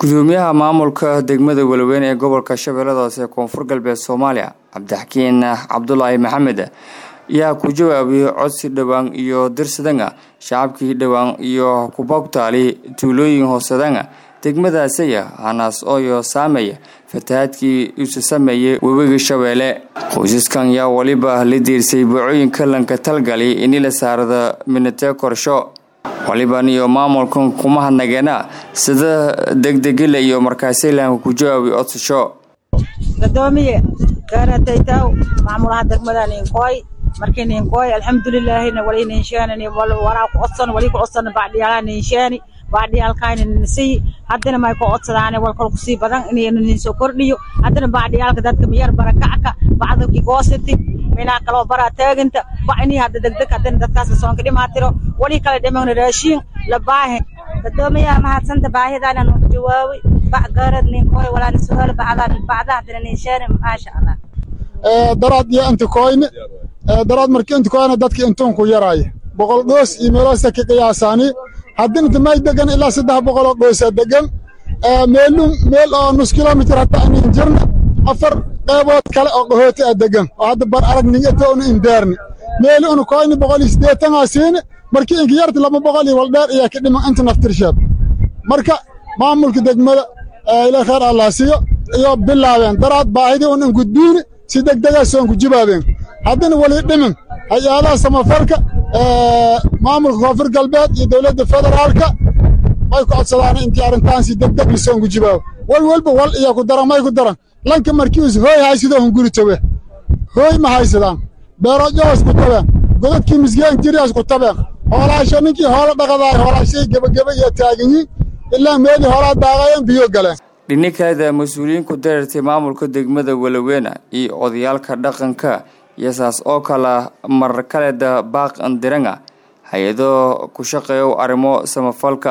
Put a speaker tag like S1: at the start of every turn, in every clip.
S1: gudoomiyaha maamulka degmada walaweyn ee gobolka shabeellada hoose koonfur galbeed soomaaliya cabdixakiin cabdulaahi maxamed ayaa ku jawaabiyey codsi dhowaan iyo dirsadanga shacabkii dhowaan iyo kubabtaali tuulooyin hoosadanga degmadaasaya hanaas ooyo saameeya fatahaadkii isu sameeyey webiga shabeelle qoysaskan yaa weliba la diirsay boocooyinka lanka talgali ini la saarada minatee korsho waliban iyo maamulkan kuma hadnageena sida degdegila iyo markaasilanka ku jawaabi codsasho
S2: gadoomiye garataytaw maamulaha degmada ninkooy markii ninkooy alxamdulilaahina wali ninsheeni waraa ku codsan wali ku codsan bacdhiyaala ninsheeni bacdhiyaalkaayna ninsiy haddana may ku codsadaane walkal kusii badan inaynu ninsoo kordhiyo haddana bacdhiyaalka dadka miyar barakacka bacdaki goositi minaa kaloo baraa taaginta bac inii hadda degdeg haddana dadkaas soonka dhimaatiro wali kala dhimagna raashiin la baahin
S3: gadoomiyaha mahadsanta baahidana nuku jawaabi bac gaarad ninkooy walaana su'aal bacdan bacda haddana ninsheeni maasha allah
S4: daraad iyo intikoyne daraad markii intikoyne dadki intuunku yaraaye boqol dhoos iyo meeloosa ka qiyaasaani haddina damay degan ilaa saddex boqoloo dhoosa degan meelun meel oo nus kilomitir hatta anin jirna afar qeybood kale oo qahooti a degan oo hadda bar aragning eto unu indeerni meeli unu koyni boqol iyo siddeetanaa siini markii inka yarti laba boqol iyo waldheer ayaa ka dhiman inta naftirsheed marka maamulka degmada ila kheer allah siiyo iyo bilaabeen daraad baahidii un ingudbiini si degdegaa soonku jibaabeen haddana weli dhimin hay-adaha samafalka maamulka koonfur galbeed iyo dowladda federaalka may ku codsadaan intii arrintaan si degdeg lisoonku jibaabo wal walba wal iyo ku daran may ku daran lanka markiis hooy haysidoo hunguri tabe hooy ma haysadaan beerojoos ku tabeen godadkii misgeen jiriyaas ku tabeen hoolaasho ninkii hoola dhaqadaay hoolaashay gebageba iyo taaganyiin ilaa meelii hoolaa daaqayan biyo galeen
S1: dhini kaleda mas-uuliyiin ku dareertay maamulka degmada walaweena iyo odayaalka dhaqanka iyo saas oo kala mar kaleda baaq andiranga hay-ado ku shaqeeyo arrimo samafalka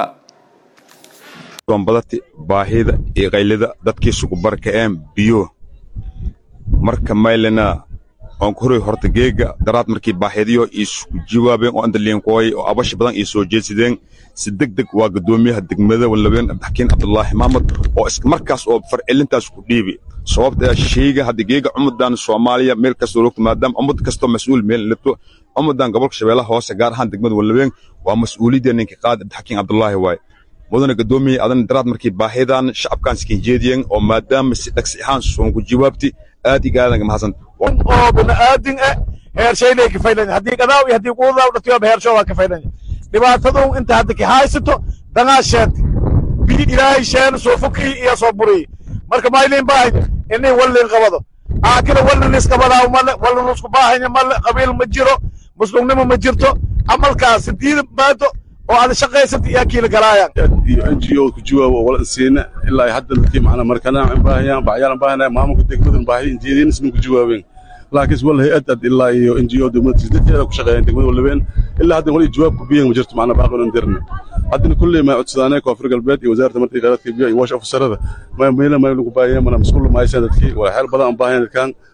S5: badati baahida iyo qaylida dadkiisugu barka'een biyo marka maylena oon ku horay horta geega daraad markii baahidiyo iisugu jawaabeen oo andaliinkooy oo abashi badan ii soo jeedsadeen si deg deg waa guddoomiyaha degmada walaween cabdixakiin cabdulaahi maxmed oo markaas oo farcelintaas ku dhiibi sababta sheyga hadda geega ummadan soomaaliya meel kastoo logto maadaama ummad kastoo mas-uul meel lito ummadan gobolka shabeellaha hoose gaar ahaan degmada walaween waa mas-uuliyadda ninka qaad cabdixakiin cabdulaahi waaye mudana gadoomiye adan daraad markii baahidan shacabkaan iskin jeediyeen oo maadaama si dhagsi ahaan soonku jawaabti aad iga aadanka mahadsan
S6: oo bini'aadin eh heershaynay kafaylan haddii gadaaw iyo haddii quudaw dhatiyoba heershoo waa kafaylan dhibaatadu inta hadda ki haysato dangaa sheenti biyi ilaahay sheena soo fukii iyo soo burii marka maylin baahanya inay wallin qabado aakila wallin iskabadaa male wallin isku baahanya male qabiil ma jiro muslimnimo ma jirto camalkaas diida maado oo aad shaqaysata iyo kiila galaayaan
S7: iyo n g o ku jawaabo oo wala siina ilaa hadda dadkii macna markanaa in baahayaan bacyaalan baahanaya maamulka degmadan baahi injeedin isna ku jawaabeen laakiin wala hay-ad ad ilaa iyo n g o degmada dadkeeda ku shaqeeyaan degmada walabeen ilaa hadda wali jawaab ku biyan ma jirto macna baaqan dirna haddana kulley ma codsadaanay koonfur galbeed iyo wasaaradda markii khayraadka biyo iyo wash ofisarada ma meela ma lagu baahayeen mana masquul ma haysan dadkii waa xeel badan aan baahayan dadkan